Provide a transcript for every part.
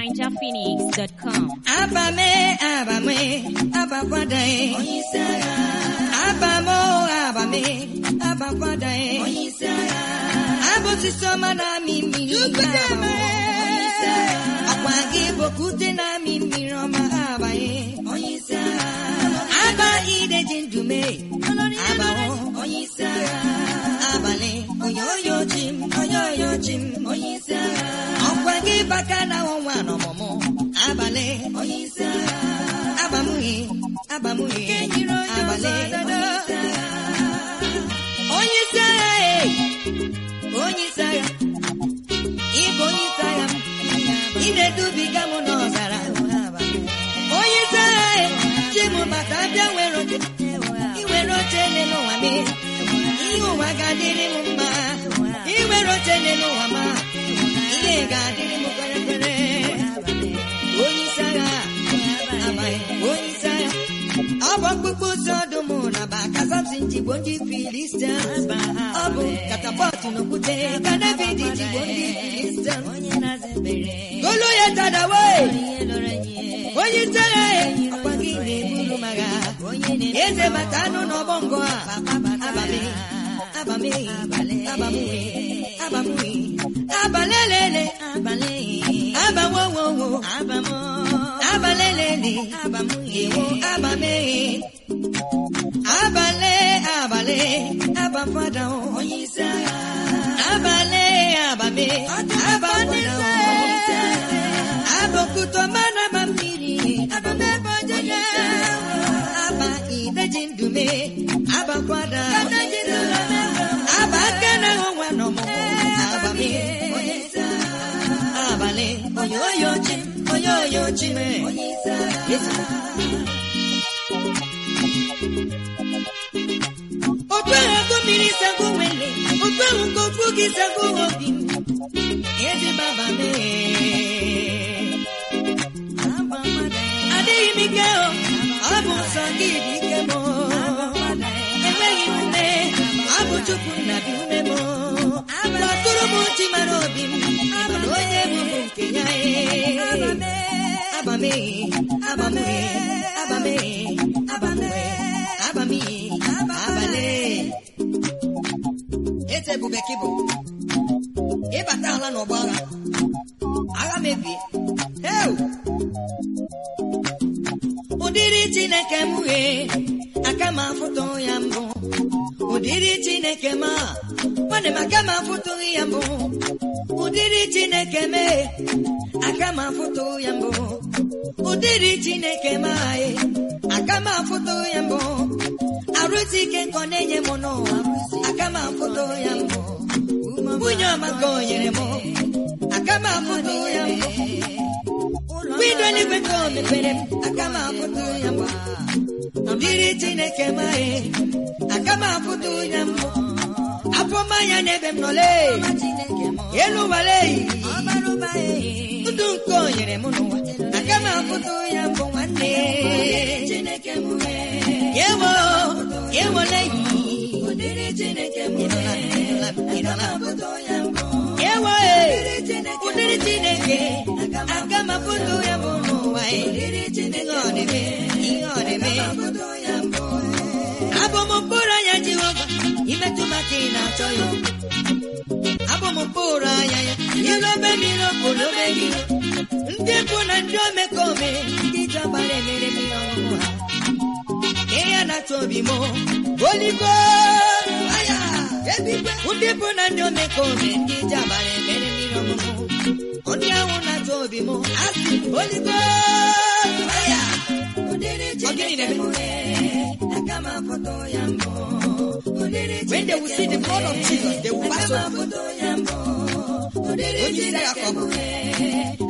NinjaPhoenix.com. Abame, abame, abakwada e. Abamo, abame, abakwada e. Abụsịsị ọma na-amị mmiri abamo. Ọkwa gị bokwute na-amị mmiri ọma abanye. Aba ideji ndume, abawo. Abalị, oyoyo chi m, oyoyo chi m. Ọkwa gị baka na ọnwa n'ọmụmụ. Abalị, abamughị, abamughị, abalị. Onye isi agha e, onye isi agha, ịbụ onye isi agha m, ị na-edubiga m n'ọzara. Onye isi agha e, chi m bata bịa were oche, ị were oche n'elu ụwa m, ihe ụwa ga-adịrị m mma, ị were oche n'elu ụwa m, ihe ga-adịrị m kwere kwere. Onye isi agha, amaghị, onye isi agha, ọ bụ ọkpụkpụ ụzọ ọdụm na baka Samson jigbo ndị Filistia. Ọ bụ katapọtụ n'okwute ka David jigbo ndị Filistia. Goliath dadawe, onye isi agha ya, ọkwa gị na-eburu m agha. Eze bata anụ n'ọgbọ ngọ a, abame, abame, abame, abame, abalelele, abawowowo, abalelele, ewo abame, abale, abale, abafada o, abale, abame, abafada o, abokuto mana ma mmiri, abame bojele, aba ideji ndume, abakwada, aba kene onwe n'ọmụmụ, abame, abale, oyoyo chi, oyoyo chi me, Yesu. otu ahụ ego mmiri sago nwele otu ahụ ka okwu gị sago obi m eze baba mee adịghị m ike o ọ bụ nsọ gị dị ike m enweghị m ume ọ bụ chukwu na bi ume m lọtụrụ m chi mara obi m mana onye bụ m nke ya ee. abame abame abame abame abame abale eze ebube ka ịbụ ịbata ala n'ọgbọ agha agha mebie heu ụdịrị chineke m ghee aka m afụtụ ya mbụ ụdịrị chineke m a nwanne m aka m afụtụghị ya mbụ ụdịrị chineke m e, aka m afụtụ ya mbụ ụdịrị chineke m anyị aka m afụtụ ya mbụ arụsị ike nkọ na-enye m n'ụwa aka m afụtụ ya mbụ nwunye ọma ka o nyere m aka m afụtụ ya mbụ windo eluigwe ka o mepere m aka m afụtụ ya mbụ ụdịrị chineke m anyị aka m afụtụ ya mbụ afọ mmanya n'ebe m nọle elu wale ndụ nke o nyere m n'ụwa aka m afụtụ ya mbụ nwanne yewo yewole yewo ụdịrị chineke aka m afụtụ ya mbụ n'ụwa ihe ọ na-eme ihe ọ na-eme abụ m mkpụrụ anya jehova imetụ maka ị na-achọ ya abụ m mkpụrụ anya ya ilobe m ilokolobe gị ndị bụ na ndị omekome ndị jọbara emere m ihe ọṅụṅụ ha ihe na-achọ obi m oligo aya ndị bụ na ndị omekome ndị jọbara emere m ihe ọṅụṅụ ndị ahụ na-achọ obi m asị oligo aya Ọ gịnị na-eme? When they will see the blood of Jesus, they will pass over. Onye isi agha ka ọ bụ.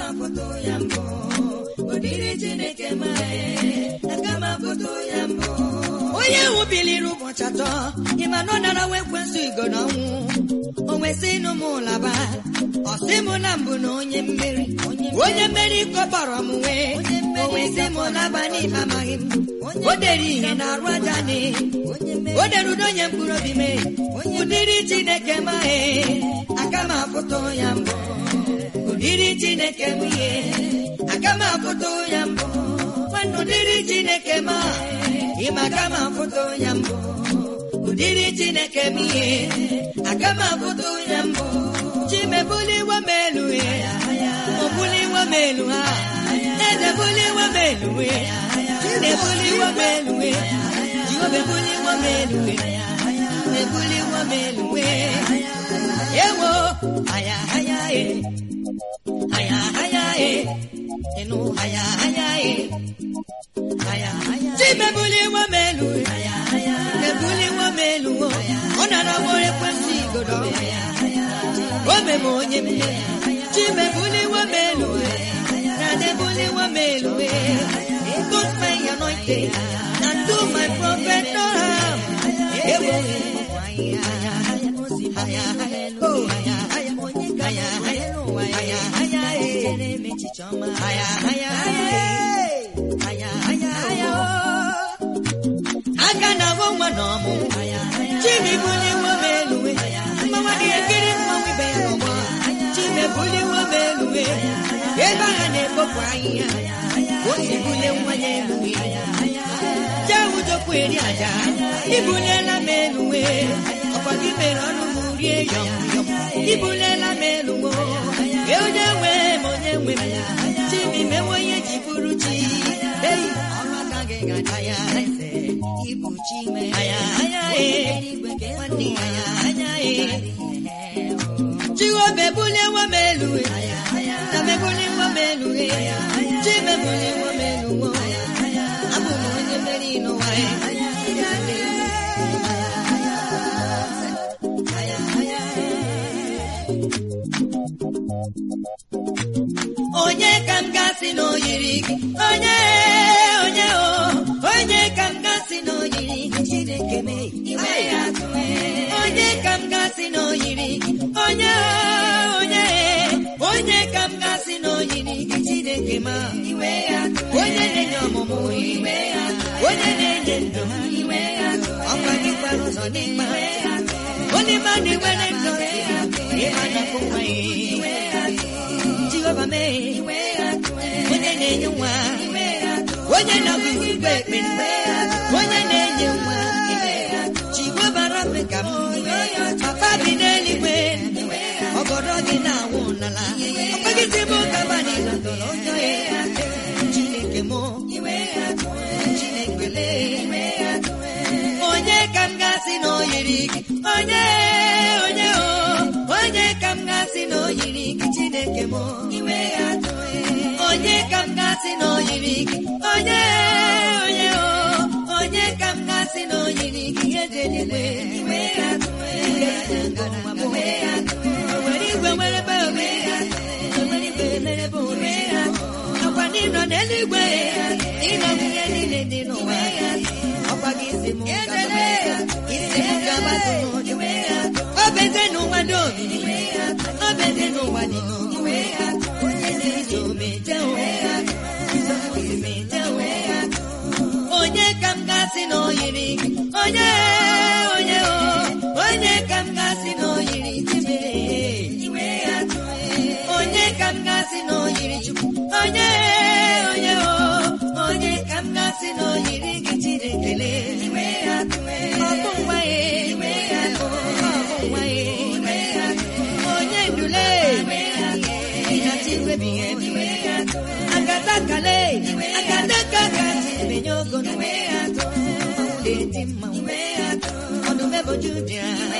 onye ahụ biliri ụbọchị atọ ịma na ọ nara nwa ekwensu igo na ọnwụ o nwesị ịnụ m ụlaba ọ sị m na mbụ na onye mmeri onye mmeri kọkpọrọ m wee o nwesị m ụlaba n'ime amaghị m o dere ihe na arụ aja ni o dere udo onye mkpụrụ obi mee ụdịrị chineke maghị aka m afụtụ ya mbụ ụdịrị chineke m ihe aga m afụta ya mbụ nwanne ụdịrị chineke m a ịma aga m afụta ya mbụ ụdịrị chineke m ihe aga m afụta ya mbụ chimebuliwa m elu ya obuliwa m elu ha edebuliwa m elu ya chinebuliwa m elu ya jiobebuliwa m elu ya ebuliwa m elu ya ewo aya aya e aya aya e enu aya aya e aya aya chimebuliwa m elu ya ebuliwa m elu ọ nara nwere ekwensị igodo o meme onye mme chimebuliwa m elu na debuliwa m elu put my anointing and do my prophet no harm ewo aya aya aya oh aya aya aya aya aya aya aya aya aya aka na agwọ nwa na ọmụ chimebuliwa m elu mmanwa dị ekiri mmanwụ ibe ya n'ụgbọ chimebuliwa m elu ebe agha na-ekpopụ ahịhịa o si bulie nwa ya elu jee ujokwu eri aja ibuliela m elu ọkwa gị mere ọnụ m rie yọm yọm ibuliela m elu e onye nwe m onye nwe m chibi mewe ihe ji bụrụ chi ei ọrụ aka gị gaja ya eze ibu chi me aya aya e nwanne aya aya e chiwobe buliwa m elu na mebuliwa m elu chi mebuliwa m elu abụ m onye mmeri n'ụwa onye ka m gasị na oyiri gị onye onye o onye ka m gasị na oyiri gị chineke mee iwe ya onye ka m gasị na oyiri gị onye onye onye ka m gasị na oyiri gị chineke ma iwe ya onye na-enye ọmụmụ iwe ya onye na-enye ndụ iwe ya ọkwa gị kwara ụzọ n'ịma onye ma na-enwere ndụ ịma na nwa ya Jehova mee onye na-enye nwa onye na-agụ igwe ekpere onye na-enye nwa Jehova rabe ka m papa bi n'eluigwe ọgọdọ gị na-anwụ n'ala ọkpagide m gabani na tọrọ njọ ya Chineke m Chineke lee onye ka m gasị na oyiri gị onye onye o onye ka m gasị na oyiri gị Chineke m onye ka m gasị na oyiri gị onye onye o onye ka m gasị na oyiri gị eze eluigwe nwere igwe nwere be ome nwere igwe mere be ome ọkwa n'ịnọ n'eluigwe ịnọ nwunye niile dị n'ụwa ọkwa gị isi m isi m gabazụ n'ụjọ obeze n'ụwa dị omimi obeze n'ụwa dị n'omimi onye na-eji omeje onye ka m gasị na oyiri gị onye onye o onye ka m gasị na oyiri chibe onye ka m gasị na oyiri chukwu onye onye o onye ka m gasị na oyiri gị chidekele ọbụ nwa ya ọbụ nwa ya onye ndule ịnachiwebighị ebi agada kale agada ka ka chimenye ogo na-eti mma ọdụm eboju dị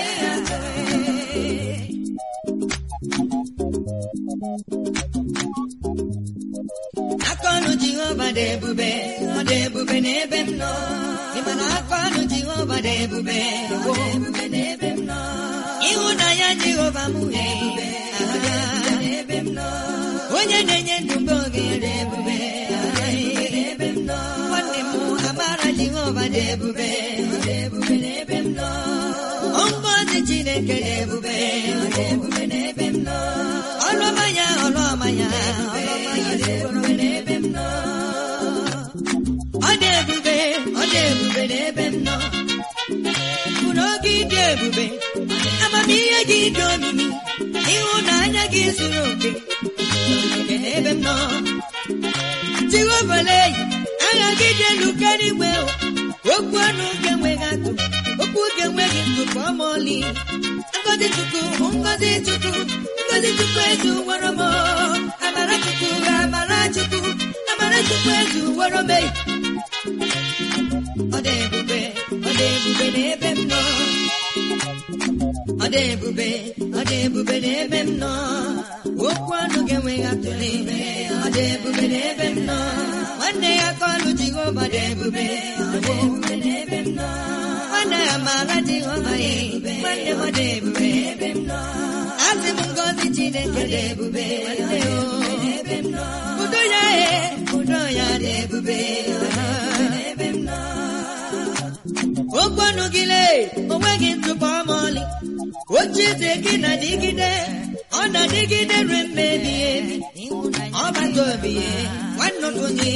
akọnụ jehova dị ebube ọ dị ebube n'ebe m nọ ịmana akọnụ jehova dị ebube ọ dị ebube n'ebe m nọ ịhụnanya jehova m dị ebube n'ebe m nọ onye na-enye ndụ mgbe oge dị ebube n'ebe m nọ nwanne m amara jehova dị ebube ọ dị ebube n'ebe m nọ ngọzi chineke dị ebube ọ dị ebube n'ebe m nọ ọlụọma ya ọlụọma ya ọlụọma ya dị ebube n'ebe m nọ ọ dị ebube ọ dị ebube n'ebe m nọ mkpụrụ oge dị ebube amamihe gị dị omimi ịhụnanya gị zuru oke Chineke n'ebe m nọ Jehova leyi agha gị dị elu karịa igwe o. okwu ọnụ ga-enweghị atụ okwu ga-enweghị ntụpọ ma ọlị ngozi chukwu ngozi chukwu ngozi chukwu ezu wọrọ m amara chukwu amara chukwu amara chukwu ezu wọrọ m eyi ọ dị ebube ọ dị ebube n'ebe m nọ ọ dị ebube ọ dị ebube n'ebe m nọ okwu ọnụ ga-enweghị atụ n'ime ọ dị ebube n'ebe m nọ nwanne ya kọlụ jehova dị ebube ọ dị ebube n'ebe m nọ nwanne ya mara jehova ya nwanne m ọ dị ebube n'ebe m nọ asị m ngozi chineke dị ebube nwanne o n'ebe m nọ udo ya e udo ya dị ebube n'ebe m nọ okwu ọnụ gị lee onweghị ntụpọ ma ọlị oche eze gị na-adịgide ọ na-adịgide ruo mgbe ebighị ebi ọ bata obi ya nwanne onye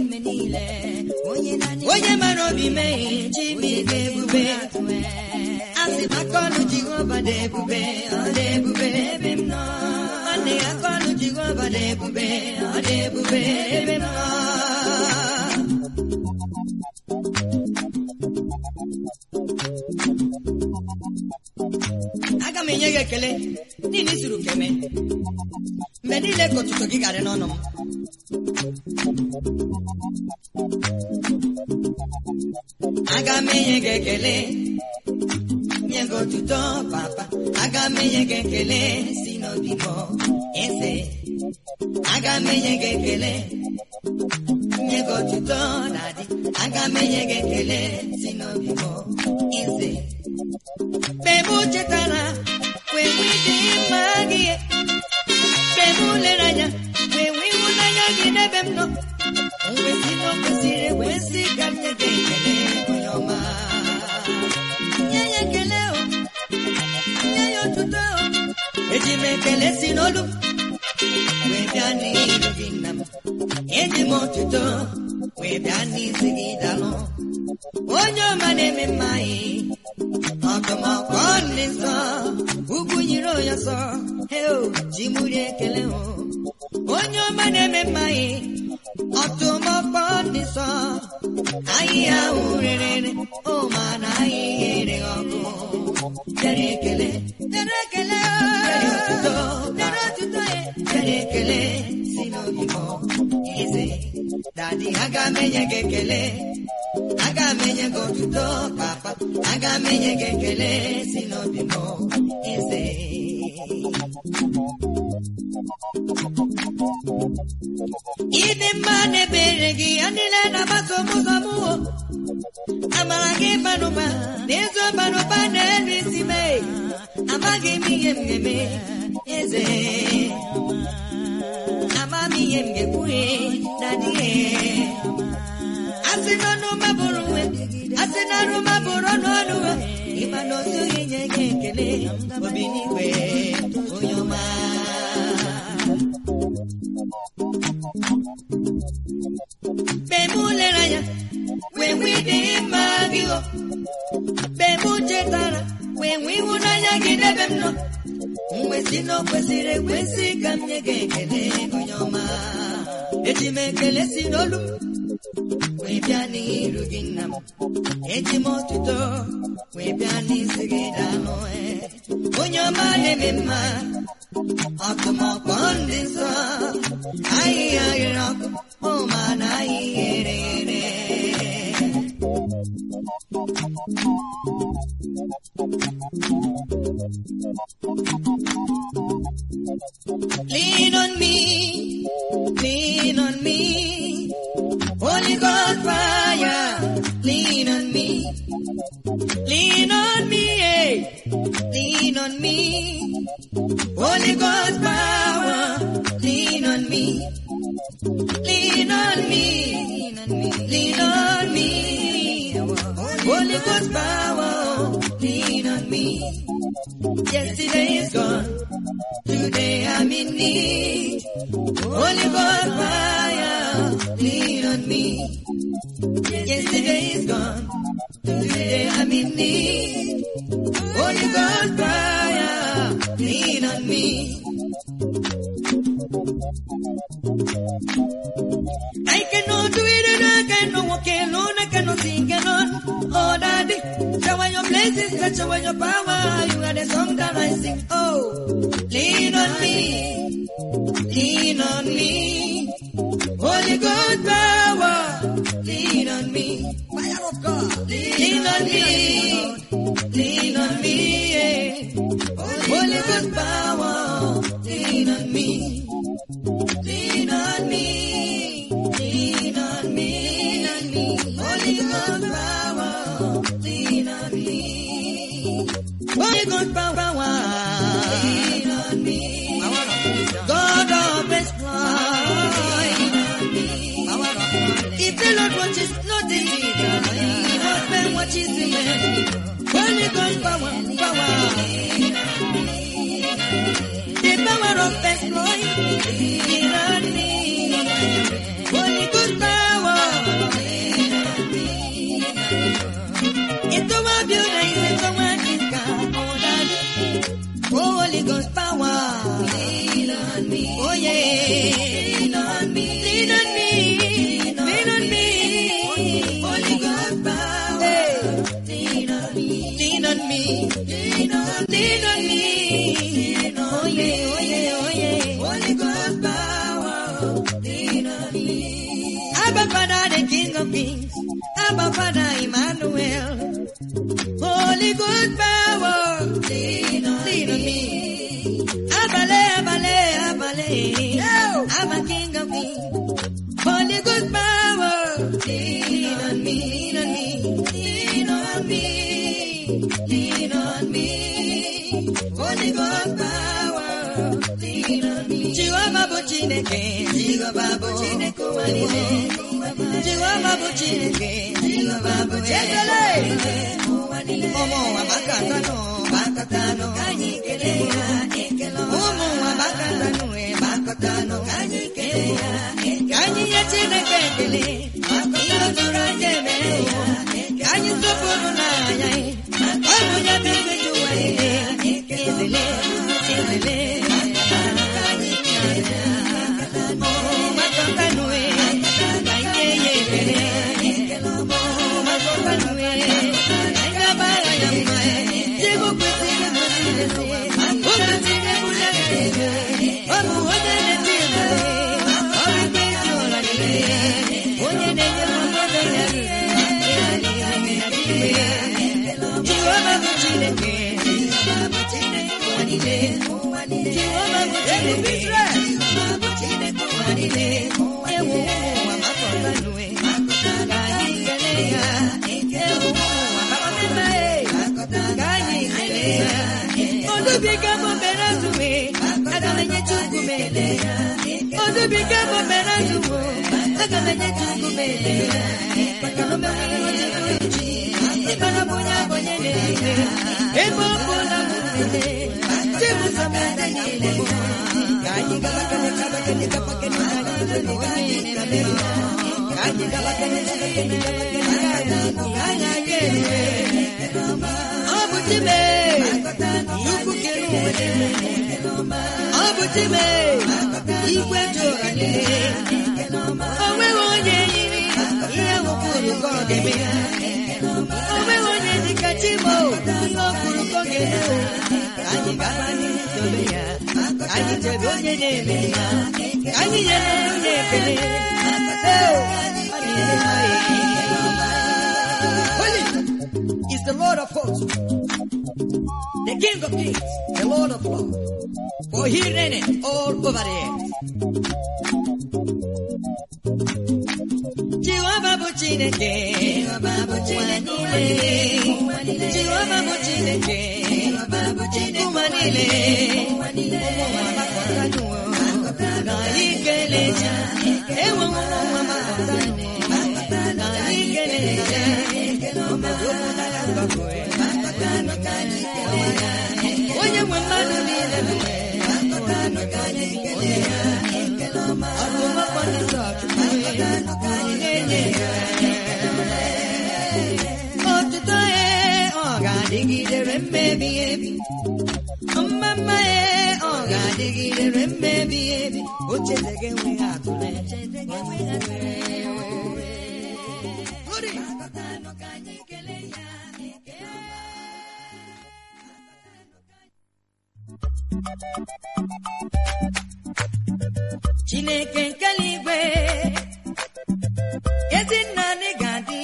onye mara obi mee chimike ebube asị maka ọnụ jehova dị ebube ọ dị ebube ebe m nọ nwanne ya aka ọnụ jehova dị ebube ọ dị ebube ebe m nọ aga m enye gị ekele n'ihi na isuru keme mgbe niile ka ụtụtụ gị garị n'ọnụ m aga m enye gị ekele nye gị otuto papa aga m enye gị ekele si n'obi m eze aga m enye gị ekele nye gị otuto dadi aga m enye gị ekele si n'obi m eze mgbe m chetara wee nwee dị mma gị mgbe m lere anya wee nwee ịhụnanya gị n'ebe m nọ mgbe si na o kwesịrị ekwesị ka m nye gị ekele onye ọma nye ya ekele o nye ya otuto o eji m ekele si n'olu m wee bịa n'iru gị nna m eji m otuto wee bịa n'isi gị dalụ onye ọma na-eme mma anyị ọkọmọkọ ndị nsọ ugwu nyere onye nsọ heo ji muri ekele hụ onye ọma na-eme mma anyị ọtụmọkpọ ndị nsọ ahịhịa ahụ rere o ma na ahịhịa ere ọkụ bịara ekele bịara ekele bịara otuto bịara otuto ya bịara ekele si n'obi m eze dadi aga m enye gị ekele aga m enye gị otuto papa aga m enye gị ekele si n'obi m eze ịdị mma na-ebere gị ya niile na-agbaso m ụzọ m wo amara gị banụba na ezo banụba na-elu isi mee amaghị m ihe m ga-eme eze ama m ihe m ga-ekwuhe na dịghị asị n'ọnụ mabụrụ nwe asị n'ọnụ mabụrụ ọnụ ọnụ nwe ịma na otu inye gị ekele obi n'igwe onye ọma mgbe m lere anya wee nwee ịdị mma gị o mgbe m chetara wee nwee ịhụnanya gị n'ebe m nọ mgbe si na o kwesịrị ekwesị ka m nye gị ekele onye ọma eji m ekele si n'olu m wee bịa n'iru gị nna m eji m ọtụtụ wee bịa n'isi gị dalụ onye ọma na-eme mma ọkụmọkpọ ndị nsọ ahịhịa ghere ọkụ ụma na ahịhịa ere ere Lean on me, lean on me, Holy God fire, lean on me, lean on me, eh. lean on me, Holy God power, lean on me, lean on me, lean on me, Holy Ghost power, lean on me. Yesterday is gone. Today I'm in need. Holy God fire, lean on me. Yesterday is gone. Today I'm in need. Holy God fire, lean on me. I cannot do it and I cannot walk alone, I cannot sing alone. Oh, daddy, shower your blessings, shower your power. You are the song that I sing. Oh, lean on me, lean on me. Holy God power, lean on me. Fire of God, lean on me, lean on me. Yeah. Holy God power, lean on me. Lean on me, lean on me, lean on me. Holy Ghost power, lean on me. Holy Ghost power, lean on me. God of exploit, lean on me. If the Lord watches nothing, He husband watches the man. Holy Ghost power, power. The power of exploit, lean on me. Holy Ghost power. Ito wa biuda ito wa kinka odad. Holy Ghost power. Lean on me. Oh yeah. Lean on me. Lean on me. Lean on me. Holy Ghost power. Lean on me. Lean on me. Lean on Lean on me. Oh yeah. Oh yeah. Oh yeah. Holy Ghost power. Lean on me. Abba Father, the King of Kings. Abba Father, Emmanuel. Holy Ghost power. Lean on, lean on me. Abale, abale, abale. I'm a King of Kings. Holy Ghost power. Lean on me, lean on me. Lean on me. Lean on me. Holy Ghost power. Lean on me. Chihuahua bụ Chineke. Chihuahua bụ Chineke ụwa niile. Chihuahua bụ Chineke. Chihuahua bụ Chineke. Ụmụ ụwa gbakọtanụ, gbakọtanụ, ka anyị kelee ya, ekele ọma. Ụmụ ụwa gbakọtanụ, eh, gbakọtanụ, ka anyị kelee ya, ka anyị nye Chineke ekele. Ihe o juru anyị emere ya, ka anyị sọpụrụ n'anya ya. Ọ bụ ya bụ eze dị ụwa niile. Ezele, ezele, ka anyị kelee ya. Ụmụ gbakọtanụ, eh, ka anyị nye ya ekele. Ụmụ gbakọtanụ, eh, ka anyị gbara ya mma, eh. Chegbu kwesịrị ịbụ Chineke. O kwesịrị ịbụ ya niile. Ọ bụ onye na-eti ebube. Ọ bụ ike isi ụra niile. Onye na-enye mmadụ ya niile. Jehova bụ Chineke. Jehova bụ Chineke ụwa niile. Jehova bụ Chineke. Jehova bụ Chineke ụwa niile. Ewu ụwa gbakọtanụ, eh. Ka anyị kelee ya. Ewu ụwa gbakọtanụ, eh. Ka anyị kelee ya. Odubiga bụ mere azụwe. Aga m enye Chukwu m ele ya. Odubiga bụ mere azụwe. Aga m enye Chukwu m ele ya. Maka na o mewere onye pụrụ iche. Ịmara bụ onye abụ onye na-ele. Ebe ọ bụla m lele. Chibụzọ m eze niile. Ka anyị gaba kene gaba kene gaba kene ka anyị lele onye na-eme ya. Ka anyị gaba kene gaba kene gaba kene ka anyị ka anyị aga eluwe. Ọ bụ Chime. Nnukwu kere ụwa niile. Ọ bụ Chime. Igwe dị ụra niile. O nweghị onye yiri ihe wụpụrụ ka ọ ga-eme ya. O nweghị onye dịka Chimo. Ihe o kwuru ka ọ ga-eme. Ka anyị gaba n'ihu sobe ya. Ka anyị chebe onye na-eme ya. Ka anyị nyere onye ekele. Ee, ọ na-eme ha Holy is the Lord of hosts, the King of kings, the Lord of lords, for he reigneth all over the earth. Jehovah bụ Chineke, Jehovah bụ Chineke, Jehovah bụ Chineke, ụwa niile, ụwa gbakọtanụ, ka anyị kelee ya, ewe ụwa gbakọtanụ, ka anyị kelee ya, ọmọdé ya gbapụ ya, onye nwe mmadụ niile bụ onye ya, ọdụmọkpọ ndị chọọchị na-enye ya. Otuto ya ọ ga-adịgidere mmebi ebi. Mmamma ya ọ ga-adị dịgidere mmebi ebi ocheze gị enweghị atụle Ori. chineke nke eluigwe ezi nna anyị ga-adị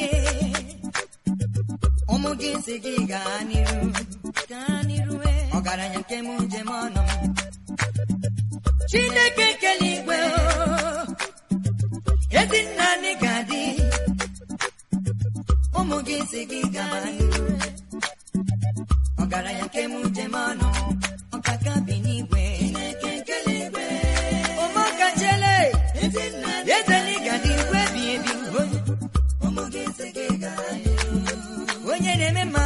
ụmụ gị si gị gaa n'iru gaa n'iru ọgaranya nke m njem ọnụ m chineke nke eluigwe o, ezi nna anyị ga-adị ụmụ gị si gị gaa n'iru ọgaranya nke m njem ọnụ m ọkaka bi n'igwe chineke nke eluigwe ụmụaka chele ezeligadi igwe bi ebi onye onye na-eme mma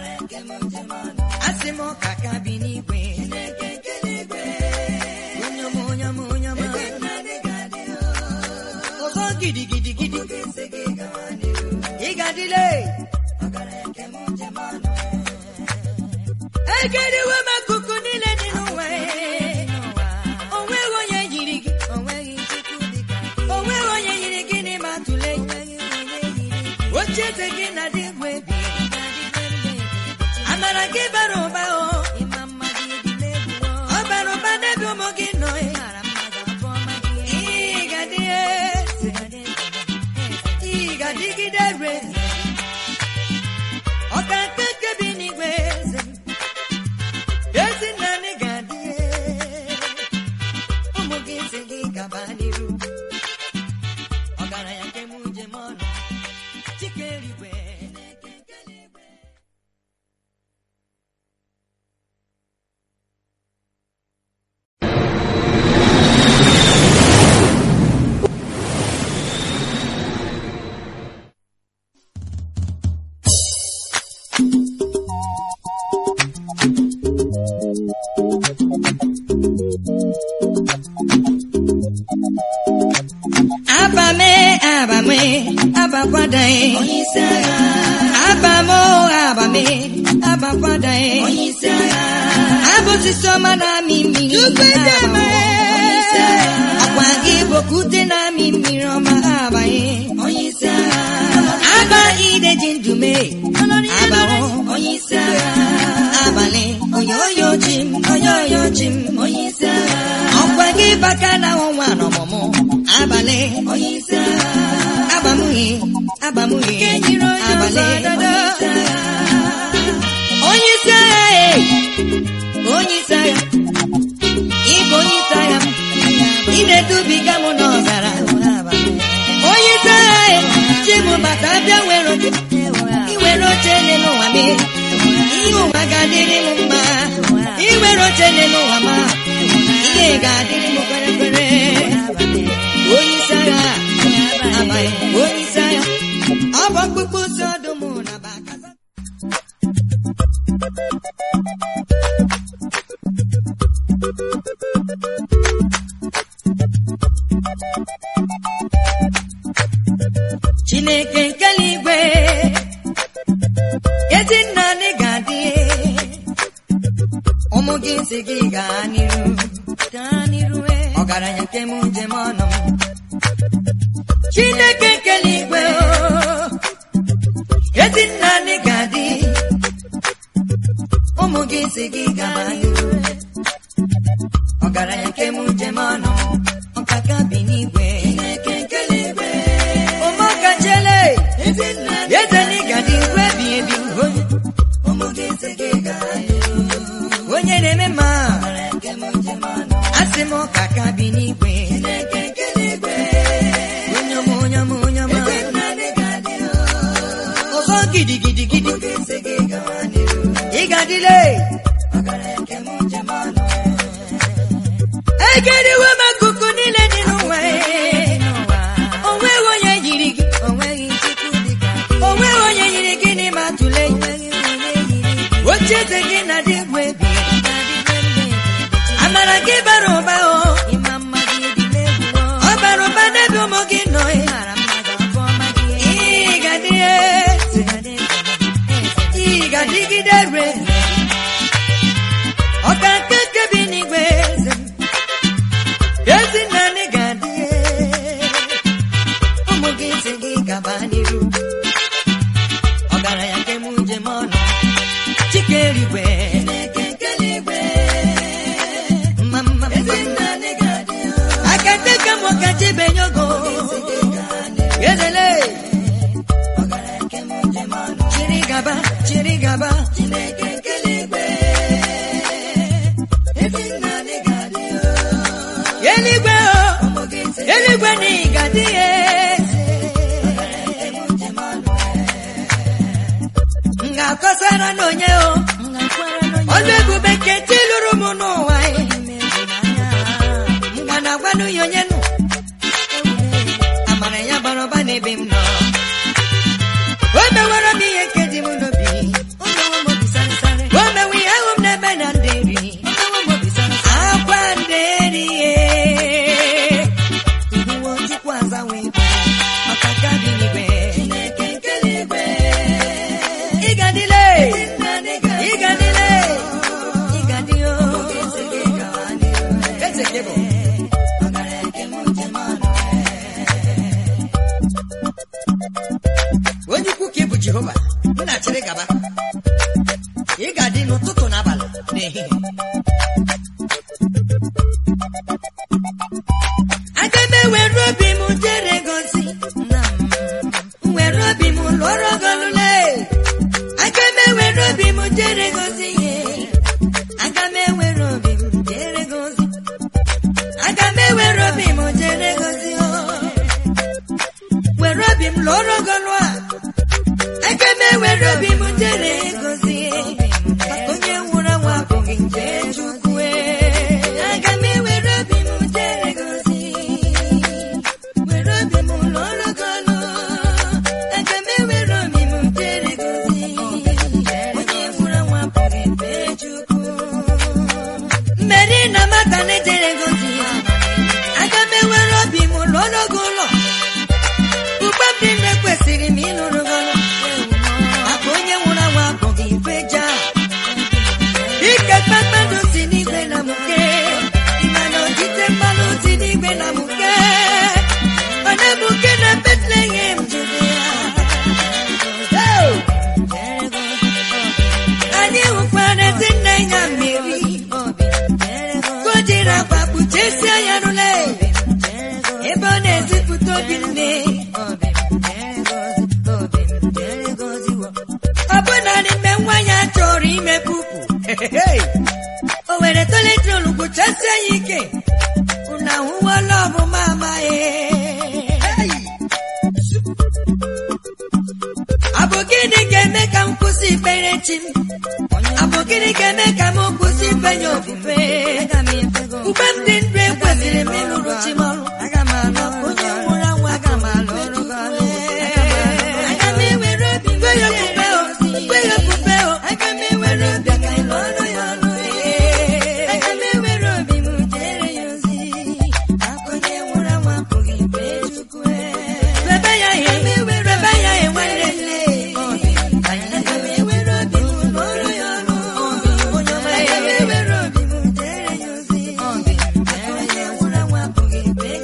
asị m ọka ka bi n'igwe onye ọma onye ọma onye ọma ọzọ gidigidigidi ị ga-adịle egeriwe m akụkụ niile dị n'ụwa o nweghị onye yiri gị o nweghị onye yiri gị n'ime atụle oche eze gị na dị mgbe amara gị bara ụba o ọ bara ụba n'ebe ụmụ gị nọ ị ga-adị eze ị ga-adịgide re ọka nke nke bi n'igwe eze ezi nna anyị ga-adị ụmụ gị si gị gaba n'iru ọgaranya nke m njem ọnụ chike eluigwe abame abame abakwadae abamo abame abakwadae abụsisi ọma na-amị mmiri ọkwa gị bokute na-amị mmiri ọma abanye aba ideji ndume abawo abalị oyoyo chim oyoyo chim ọkwa gị baka na ọnwa n'ọmụmụ abalị abamuhe abamuhe abalị onye isi agha e onye isi agha ịbụ onye isi agha m ị na-edubiga m n'ọzara onye isi agha e chibụbata bịa were oche iwere oche n'elu ụwa mee ihe ụwa ga-adịrị m mma iwere oche n'elu ụwa ma ihe ga-adịrị m kwere kwere onye isi agha amaghị onye isi agha ọ bụ ọkpụkpụ si ọdụm na bakaza chineke nke eluigwe ezi nna anyị ga-adị ụmụ gị si gị gaa n'iru gaa n'iru ọgaranya nke m njem ọnụ m chineke nke eluigwe o, ezi nna anyị ga-adị ụmụ gị si gị gaa n'iru ọgaranya nke m njem ọnụ m ọkaka bi n'igwe ụmụaka chele ezeli gadị igwe bi ebi onye onye na-eme mma asị m ọka ka bi n'igwe onye ọma onye ọma onye ọma ọzọ gidigidigidi ị ga-adịle egeriwe m akụkụ niile dị n'ụwa o nweghị onye yiri gị o nweghị onye yiri gị n'ime atụle oche eze gị na dị mgbe amara gị bara ụba o ọ bara ụba n'ebe ụmụ gị nọ ị ga-adị eze ị ga-adịgide re ọka nke nke bi n'igwe eze gaba n'iru ọgaranya nke m njem ọnụ chike eluigwe mma mma mma akateka m ọkachi benyogo ezele chiri gaba chiri gaba eluigwe o eluigwe na ịgadị ya m ga-akọsara n'onye o ọlụ ebube nke ti lụrụ m n'ụwa m ga na-agwanụ ya onye nụ amara ya bara ụba n'ebe m nọ o mewere m ihe nke dị m n'obi o mewe ihe ahụ m n'ebe na ndị nri akwa ndị nri ihuwo chukwu azawe maka ka dị n'igwe ịgadịle ịgadịle ịgadịo eze gị bụ onye ukwu ka ị bụ jehova m na-achịrị gaba ị ga-adị n'ụtụtụ na abalị na ehihie aga m ewere obi m jere gozi were obi m lụọrọ golule aga m ewere obi m jere gozi ihe aga m ewere obi m jere gozi aga m ewere obi m jere gozi o were obi m lụọrọ golu a aga m ewere obi m jere gozi maka onye nwụrụ anwụ abụghị nje chukwu aga m ewere obi m jere gozi were obi m lụọrọ golu aga m ewere obi m jere gozi onye nwụrụ anwụ abụghị nje chukwu mmeri na mata na-ejere gozi aga m ewere obi m lụọrọ gị ụlọ ugbe m dị nne kwesịrị m ịlụrụ gị ọrụ maka onye nwụrụ anwụ abụghị ife ja ike kpakpando si n'igwe na mụke mana ojite mmanụ si n'igwe na mụke ọ na-ebuke na Bethlehem Judea Oh! anyị hụkwara ezi nne ya mmiri ka o jiri akwa kpuchesie ya rụle ebe ọ na-ezipụta obi nne ọ bụ narị mgbe nwa ya chọrọ ime pupu o were toletrol gwụchasie ya ike unu ahụwala ọmụma amaghị ọ bụ gịnị ga-eme ka m kwụsị ikpere chi m ọ bụ gịnị ga-eme ka m kwụsị ifenye ofufe ugbe m dị ndụ ekwesịrị m ịlụrụ chi m ọrụ onye nwụrụ anwụ aga m alụ ọrụ gị ọrụ. Aga m ewere obi m kwe ya ofufe o, kwe ya ofufe o. Aga m ewere obi ka ị lụọ ọrụ ya ọrụ. Aga m ewere obi m jere ya ozi. Onye nwụrụ anwụ apụghị ife Chukwu. Rebe ya ihe, rebe ya ihe nwanne nne. Aga m ewere obi m lụọ ọrụ ya ọrụ. Aga m ewere obi m jere ya ozi. Onye nwụrụ anwụ apụghị ife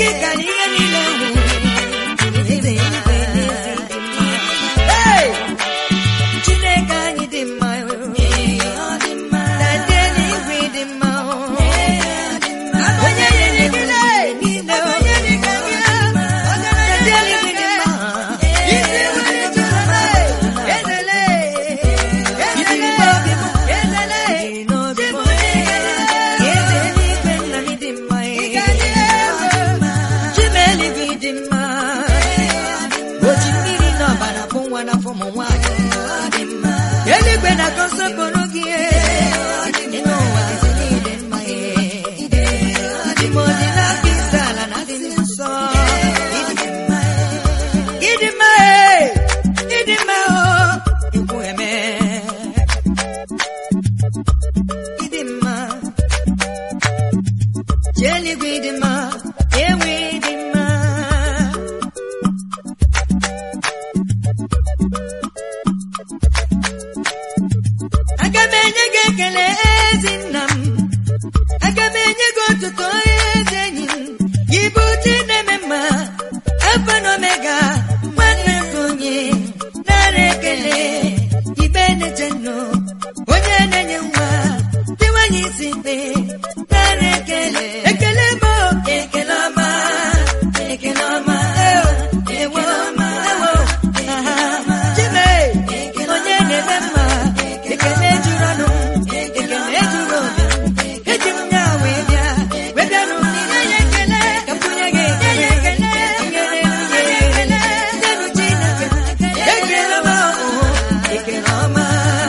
gị kara ihe niile nwụ eze eluigwe na eze dị mma Hey! Chineke anyị dị mma na ndị eluigwe dị mma onye nyere gị niile onye dị ka gị na ndị eluigwe dị mma isi nwere chukwu ezele ezele obi m ezele n'obi m eze eluigwe nna m dị mma chimeeluigwe dị mma oji mmiri n'ọbara bụ nwa n'afọ ụmụ nwaanyị eluigwe na-akọ nsọpụrụ gị ịnụ ụwa eze niile mma ịdị m ọdị n'aka isi ala na adị nsọ ịdị mma ịdị mma o ikwu eme ịdị mma chi eluigwe ịdị mma enwe ịdị mma aga m enye gị ekele ezi nna m aga m enye gị otuto ezi enyi m gị bụ chi na-eme mma alfa na omega nwanne m onye nara ekele ibe na-eche nnụ onye na-enye nwa dị nwanyị isi mkpe nara ekele ekele m o, ekele ọma ekele ọma ewo ewo ewo aha chime onye na-eme mma ekele juru ọnụ ekele juru obi eji m ya wee bịa wee bịa n'ụdị nye ya ekele ka m bunye gị ekele nyere nwunye ya ekele nyenụ Chineke ekele ọma o, ekele ọma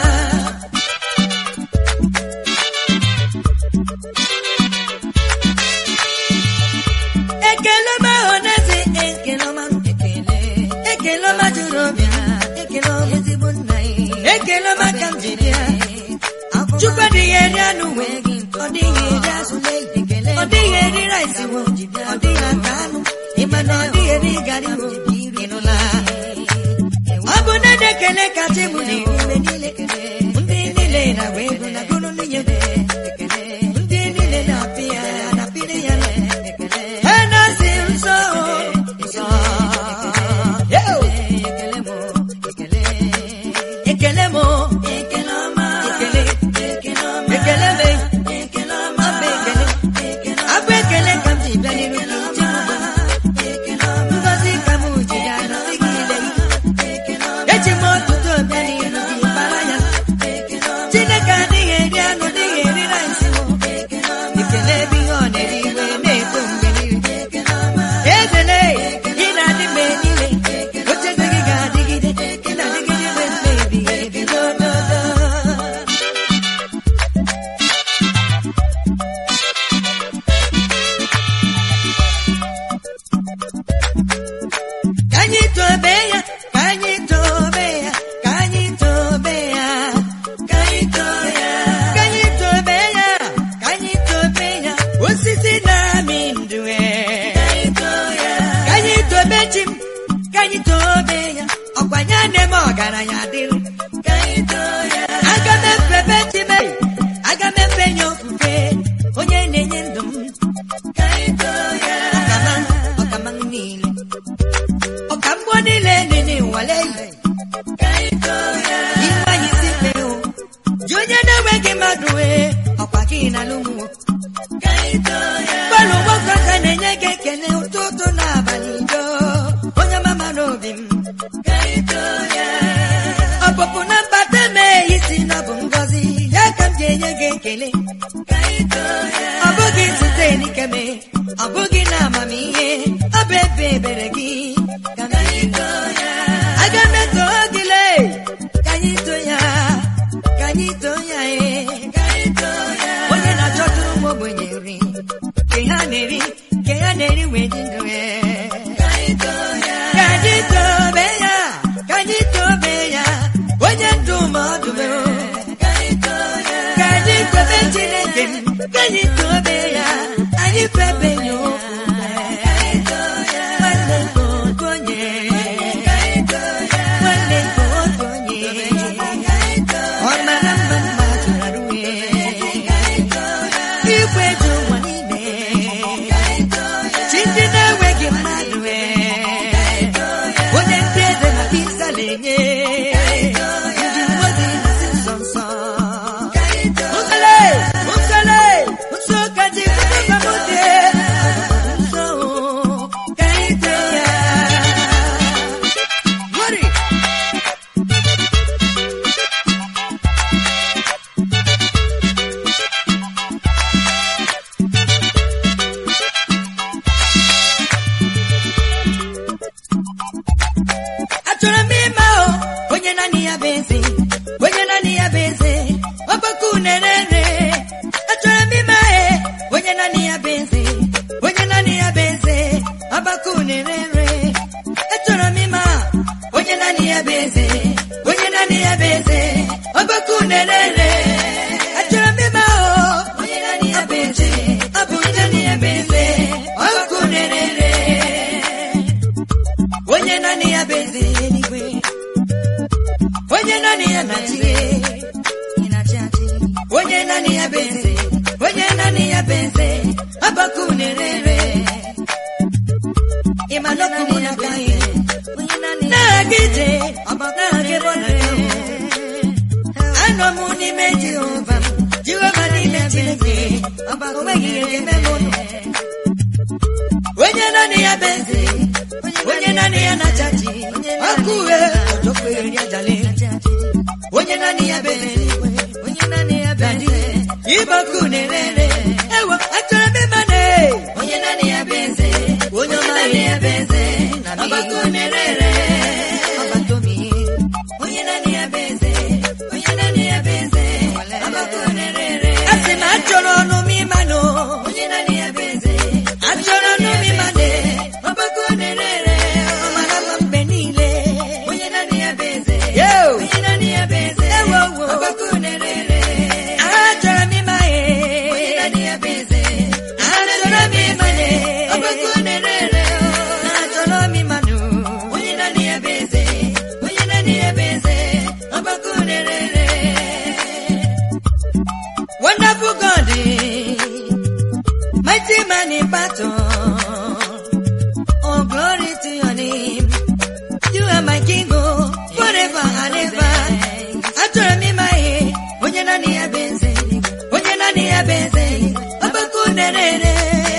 ekele ọma ọnazi ekele ọma ekele ekele ọma juru obi ha ekele ọma ezigbo nna ya ekele ọma ka m ji bịa chukwu adịghị eri anụ wee gị ọ dịghị eri azụ ọ dịghị eri rice wo ọ dịghị ata anụ ịma na ọ dịghị eri garị wo ịnụla ọ bụ na ndị ekele kacha mụ na mgbe niile ndị niile na-agba egwu na gụrụ nwunye ndị niile na-apị ya na-apịrị ya ha na-asị nsọ nsọ Yo! ekele mụ ekele ọma ekele ekele me ekele ọma bụ ekele abụ ekele ka m ji bịa n'iru gị iji mụ ngozi ka m ji ya nọzi gị ile eji m ọtụtụ bịa n'iru gị bara ya chineke adịghị eri anụ dịghị eri rice mụ ekele ebe ihe ọ na-eri iwe na-eto mgbe niile ezele ị na-adị mgbe niile ocheeze gị ga-adịgide ị na-adịgide mgbe mgbe ebighị ebi n'ododo ka anyị tobe ya ka anyị tobe ya ka anyị tobe ya ka anyị tobe ya ka anyị tobe ya ka anyị tobe ya osisi na-amị ndụ ka anyị tobe chi m ka anyị tobe ya ọkwanye na-eme ọgaranya dịrị aga m efebe chi m aga m efe ya ofufe onye na-enye ndụ m ọkama ọkama m niile ọka mgbọ niile nene nwale ịgbanye isi mmeụ ji onye na-enweghị mmadụ wee ọkwa gị na lụmwo gbalụ nwoke aka na-enye gị ekele ụtụtụ na abalị do onye mama n'obi m ọpụpụ na mbata mee isi na ọ bụ ngọzi ya ka m ji enye gị ekele ọ bụghị site n'ikeme ọ bụghị na amamihe ọ bụ ebe ebere gị ka m ji aga m eto gị lee ka anyị too ya ka anyị too ya ee onye na-achọtụrụ ụmụ ogbenye nri nke ha na-eri nke ha na-eri wee dị ndụ ee ka anyị tobe ya ka anyị tobe ya onye ndụ ma ọ dụme ka anyị tobe chineke ka anyị tobe ya anyị febe ya ofufe nwanne nke otu onye nwanne nke otu onye ọ mara mma mma tụrara uwe igwe dị ụwa niile chi ndị na onye ndị mmadụ nsọ nsọ Nkele, nkele, nso ka ji kutuba mute. Nso, ka ite ya. Worry. Achọrọ m ịma o, onye naanị ya bụ eze, onye naanị ya bụ eze, ọgbakọ unerere. Achọrọ m ịma e, onye naanị ya bụ eze, onye naanị ya bụ eze, ọgbakọ unerere. Achọrọ m ịma onye naanị ya bụ eze, onye naanị ya bụ eze, ọgbakọ unerere. Achọrọ m ịma o, onye naanị ya bụ eze, ọ bụ onye naanị ya bụ eze, ọgbakọ unerere. onye naanị ya bụ eze eluigwe onye naanị ya na-achị onye naanị ya bụ eze onye naanị ya bụ eze ọbaka unerere ịmanọkụ n'aka ihe na-aga ije na-aga ebe ọ na-aga anọ m n'ime jehova jehova n'ime chineke o nweghị ihe ga-eme m ụnụ onye naanị ya bụ eze onye naanị ya na-achaji ọkụ uhe ọjọkweri ajali onye naanị ya bụ eze onye naanị ya bụ eze ịbọkụ na-erere ewo achọrọ m ịma na onye naanị ya bụ eze onye naanị ya bụ eze ọgbakọ na-erere onye naanị ya bụ eze onye naanị ya bụ eze ọgbakọ na-erere asị m achọrọ ọnụ m ịmanụ onye naanị ya bụ eze achọrọ ọnụ m ịmanụ ọgbakọ na-erere ọmara m mgbe niile onye naanị ya bụ eze onye naanị ya bụ eze ọgbakọ na-erere achọrọ m ịma ya onye naanị ya bụ eze achọrọ m ịmanụ ọgbakọ na-erere achọrọ m ịmanụ onye naanị ya bụ eze onye naanị ya bụ eze ọgbakọ na-erere Wonderful God, mighty man in battle. Oh, glory to your name. You are my king, oh, forever and ever. Achọrọ m ịma ihe, onye naanị ya bụ eze, onye naanị ya bụ eze, ọgbakọ nerere.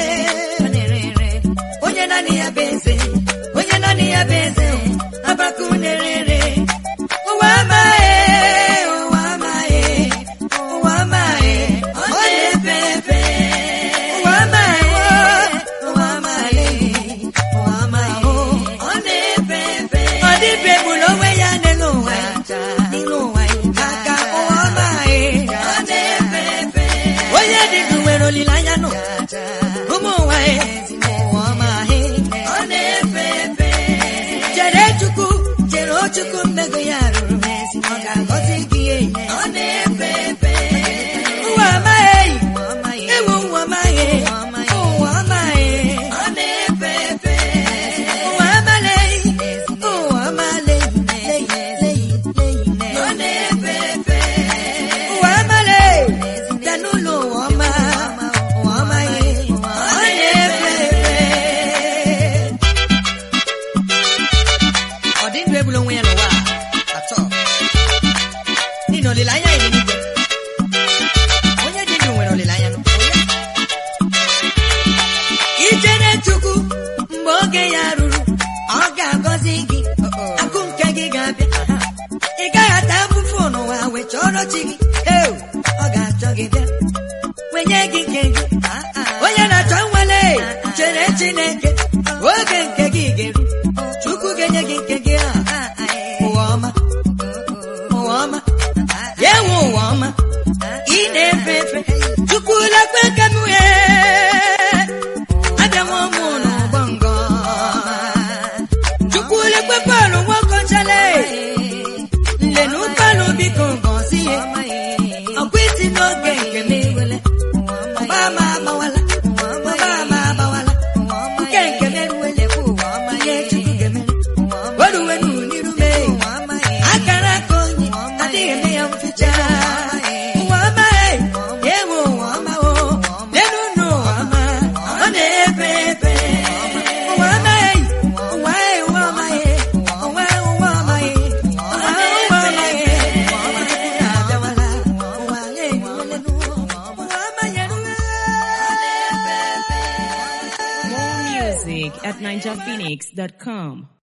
Onye naanị ya bụ eze, onye naanị ya bụ eze, ọgbakọ nerere. Ụwa amaghị, ụwa amaghị, ụwa amaghị, ọ na-efe efe. Ụwa amaghị, ụwa amaghị, ụwa amaghị, ọ na-efe efe. Ọ dịbe egburu onwe ya n'elu ụwa, n'elu ụwa, aka ụwa amaghị, ọ na-efe efe. Onye dị ndụ nwere olileanya nọ, ụmụ ụwa ya, ụwa amaghị, ọ na-efe efe. Chere Chukwu, chere Chukwu mmego ya rụrụ, ọ ga-agọzi gị ihe. Ọ na-efe efe. Ụwa amaghị, ewu ụwa amaghị, ụwa amaghị, ọ na-efe efe. Ụwa amaghị, ụwa amaghị, ọ na-efe efe. Ụwa amaghị, bịa n'ụlọ ụwa ọma, ụwa amaghị, ọ na-efe efe. Ọ dị ndụ egbula onwe ya n'ụwa a, atọ. N'ihi na olileanya ya dị n'igwe. Onye dị ndụ nwere olileanya n'ụwa. Ichere Chukwu mgbe oge ya ruru, ọ ga-agọzi gị, akụ nke gị ga-abịa. Ị gaghị ata afụfụ n'ụwa wee chọrọ chi gị, Ew, ọ ga-achọ gị bịa, wenye gị nke gị. Onye na-achọ nwere chere Chineke, oge nke gị ga-eru, Chukwu ga-enye gị nke gị a. Ụwa ọma, ụwa ọma, ya enwe ụwa ọma, ị na-efe efe, Chukwu lekwe ka m wee abịanwa ụmụ n'ụgbọ ngọ Chukwu lekwe Pọl nwokochale nlenu Pọl biko ngọzi ya ọkwa isi n'oge nke m ọgba ama agbawala ọgba ama agbawala nke nke m eruwele ihe Chukwu ga-emere oruwe n'iru mee akara aka onye adịghị eme ya mficha ụwa amaghị ewu ụwa ọmawo lenu n'ụwa ọma ọ na-efe efe ụwa amaghị ụwa ụwa amaghị ụwa ụwa amaghị ninjaphoenix.com.